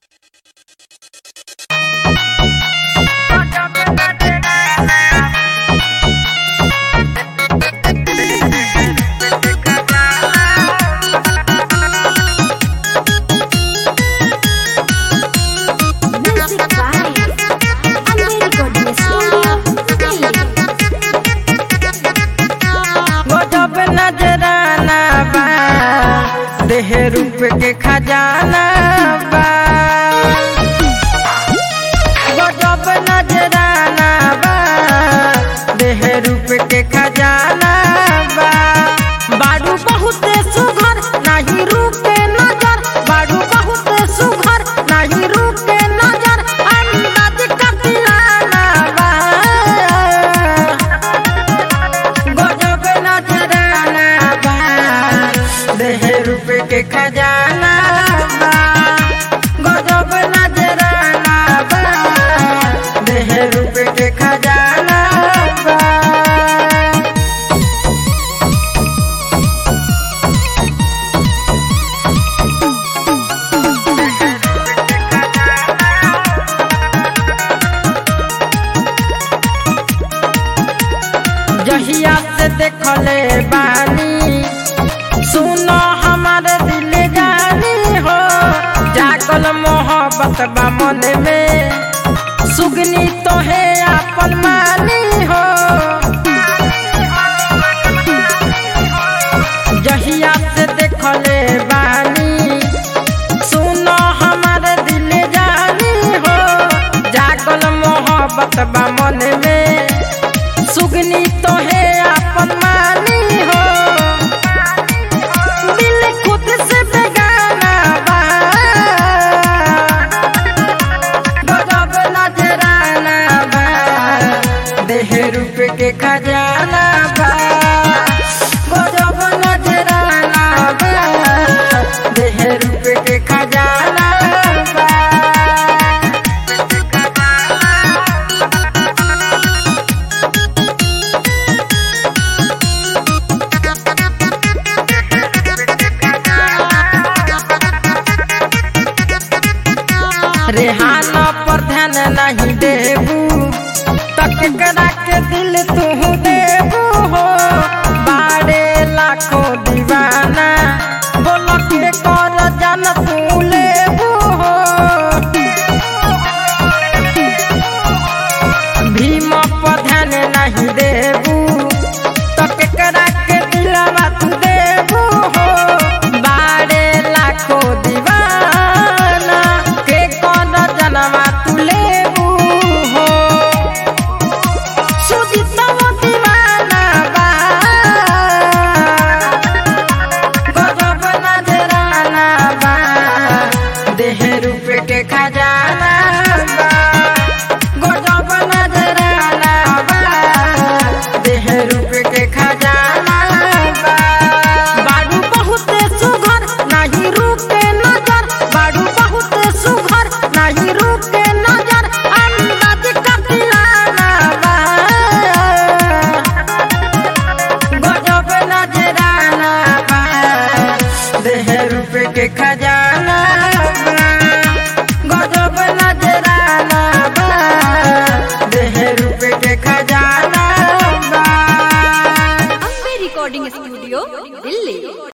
रूप के खजाना बा गजब नजराना बा देह रूप के खजाना बा बारू बहुत सुघर नाही रूप के नजर बारू बहुत सुघर नाही रूप के नजर अंदाज कतिलाना बा गजब नजराना बा देह रूप के खजाना बा गजब नजराना बा देह रूप के खजाना बा जहिया से देखले बानी सुनो हमारे दिल जानी हो जागल मोहब्बत बा मन में सुगनी तो है अपन मानी हो जहिया से देखले बानी सुनो हमारे दिल जानी हो जागल मोहब्बत बा मन में सुगनी तो है अपन मानी हो दिल खुद से बेगाना बा गजब नजराना बा देह रूप के खजाना बा गजब नजराना बा देह रूप के खजाना बा रेहाना पर ध्यान नहीं देबू तक करा के दिल तू देबू हो बारे लाखों दीवाना बोल के कर जान तू लेबू हो भीम पर ध्यान नहीं देबू तक करा के दिलवा तू देबू हो बारे लाखों दीवाना के कौन जनवा तू लेबू हो सुजितव दीवाना बा गजब नजराना बा देह रूप के खजाना बा गजब नजराना बा देह रूप के खजाना बा बारू बहुत सुघर नाही रूप के नजर बारू बहुत सुघर नाही रूप के नजर अंदाज कतिलाना बा गजब नजराना बा देह रूप के खजाना